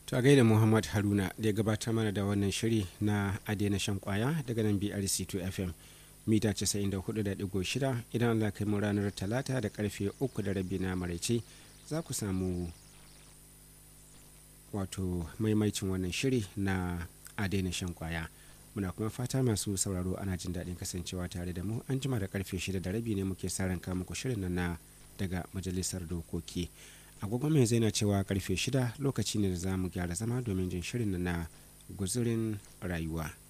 To a gaida Muhammad Haruna da ya gabatar mana da wannan shiri na Adena Shan Kwaya daga nan BRC2 FM mita 94.6 idan Allah kai mu ranar Talata da karfe 3 da rabi na maraice za ku samu wato maimaicin wannan shiri na Adena Shan Kwaya. Muna kuma fata masu sauraro ana jin daɗin kasancewa tare da mu an jima da karfe 6 da rabi ne muke sa ran muku shirin nan na daga majalisar dokoki. agogon mai zai na cewa karfe shida lokaci ne da za mu gyara zama domin jin shirin na guzurin rayuwa